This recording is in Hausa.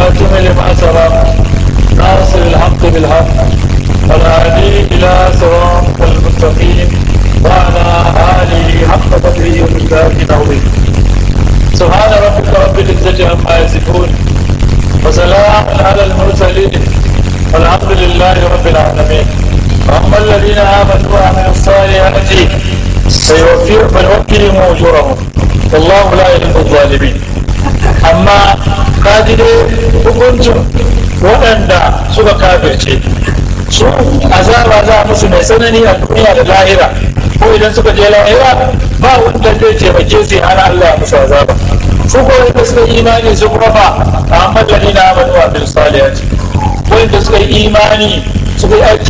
الخاتم لما سبق ناصر الحق بالحق والهادي إلى صراط المستقيم وعلى آله حق قدره ومقداره العظيم سبحان ربك رب العزة عما يصفون وسلام على المرسلين والحمد لله رب العالمين وأما الذين آمنوا وعملوا الصالحات فيوفيهم فيوفيهم أجورهم والله لا يحب الظالمين أما قادر hukuncin waɗanda suka kafirce su azaba za musu mai tsanani a duniya da lahira ko idan suka je lahira ba wanda zai taimake su ana Allah musu azaba su ko wanda suka yi imani su kuma ba Muhammad ladina amanu wa bil salihati wanda suka yi imani suka yi aiki